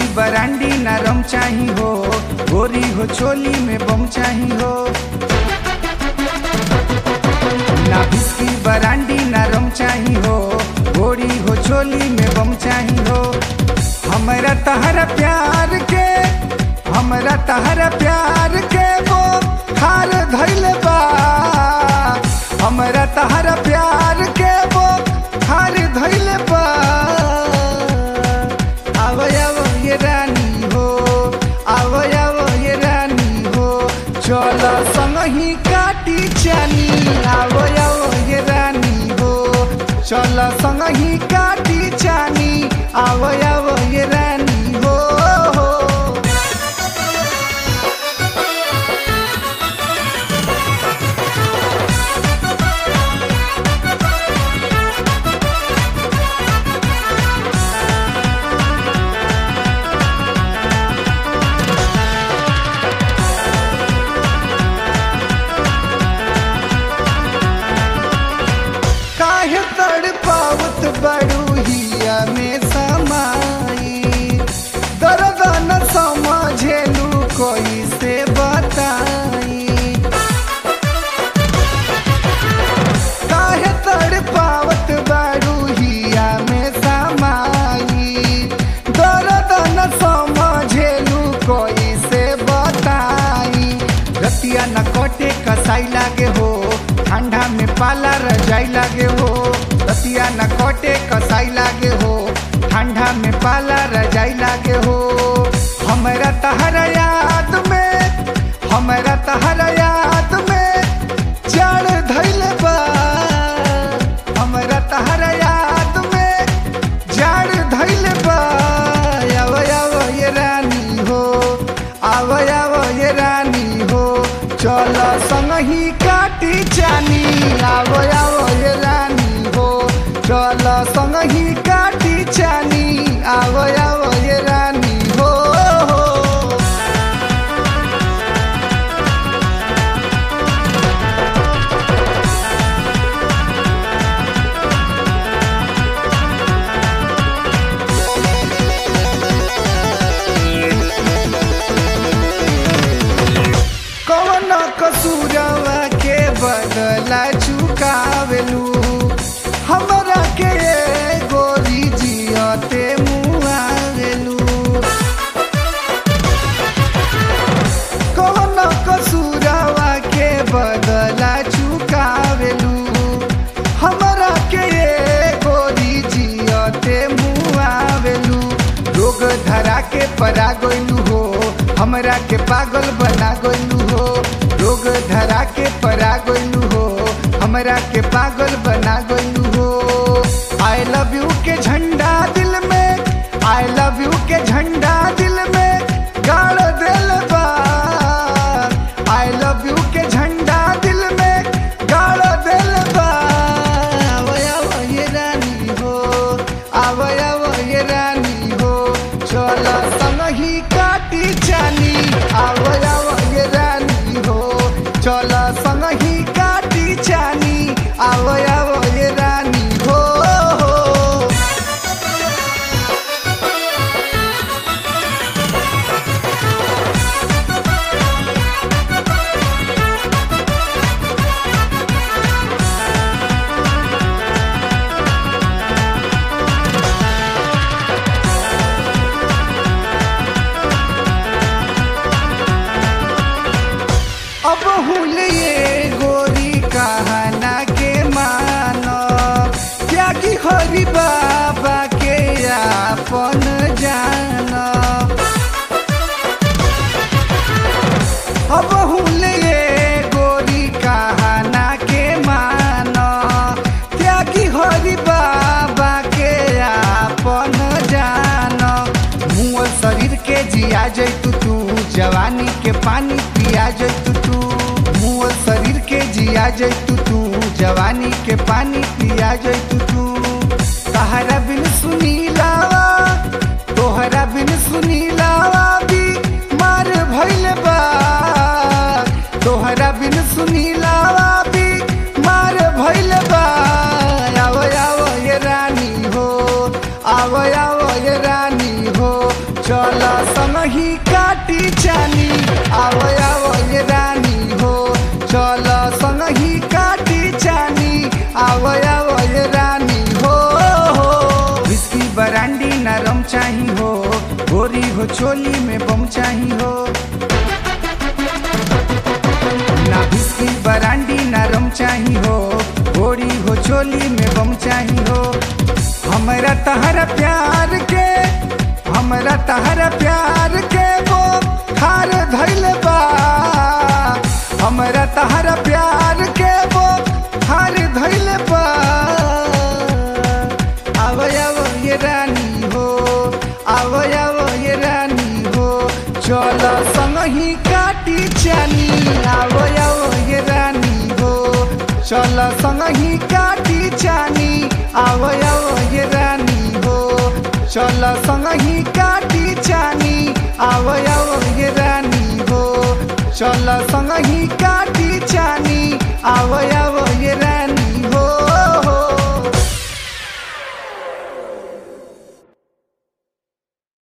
brandy नरम चाही हो गोरी हो चोली में बम चाही हो ना बिस्की बरांडी नरम चाही हो गोरी हो चोली में बम चाही हो हमरा तहरा प्यार के हमरा तहरा प्यार के वो खार धैल बा हमरा तहरा प्यार के वो खार धैल बा आव आव ये रानी हो आव आव ये रानी हो चल संग ही काटी चानी आव आव ये रानी हो चल संग ही काटी चानी आव आव ये रानी हो काहे तड़ पावत बड़ुहिया में समाई दर्द न समझेलू कोई से बताई काहे तड़ पावत बड़ुहिया में समाई दर्द न समझेलू कोई से बताई रतिया न कटे कसाई लागे हो ठंडा में पाला रजाई लागे हो रतिया न कटे कसाई लागे हो ठंडा में पाला रजाई लागे हो हमरा तहरा याद में हमरा तहरा याद में जड़ धैल बा हमरा तहरा याद में जड़ धैल बा आव आव ये रानी हो आव आव ये रानी हो चल संग ही काटी चानी आव आव ये रानी हो चल संग ही काटी चानी आव आव ये रानी हो कौन कसूरवा के बदला चुकावेलू हमरा के गोरी जियते मुआवेलू कौन कसूरवा के बदला चुकावेलू हमरा के गोरी जियते मुआवेलू रोग धरा के परा गइलू हो हमरा के पागल बना गइलू हो रोग धरा के परा गइलू हो हमरा के पागल बना गइलू हो आई लव यू के झंडा दिल में आई लव यू के झंडा दिल में गाड़ दिल बा आई लव यू के झंडा दिल में गाड़ दिल बा आव आव ये रानी हो आव आव ये रानी हो चल संग ही काटी चानी आव आव ये रानी हो चल संग ही काटी चानी आव आव ये रानी हो अब हुल ये गोरी कहना के मानो त्यागी हरि बाबा के आपन जानो अब हुल ये गोरी कहना के मानो त्यागी हरि बाबा के आपन जानो मुँह शरीर के जिया जैतु तू जवानी के पानी पिया जैतु तू मुँह शरीर के जिया जैतु तू जवानी के पानी पिया जैतु तू तहरा बिन सुनी लावा तोहरा बिन सुनी लावा भी मार भइल बा तोहरा बिन सुनी लावा भी मार भइल बा आव आव ये रानी हो आव आव ये रानी हो चल संग ही काटी चानी आव आव ये रानी हो चल संग ही काटी चानी आव आव ये रानी हो विस्की बरांडी नरम चाही हो गोरी हो चोली में बम चाही हो ना विस्की बरांडी नरम चाही हो गोरी हो चोली में बम चाही हो हमरा तहरा प्यार के हमरा तहरा प्यार के वो खार धैल बा हमरा तहरा प्यार के वो खार धैल बा आव आव ये रानी हो आव आव ये रानी हो चल संग ही काटी चानी आव आव ये रानी हो चल संग ही काटी चानी आव आव ये रानी हो चल संग ही काटी चानी आव आव ये रानी हो चल संग ही काटी चानी आव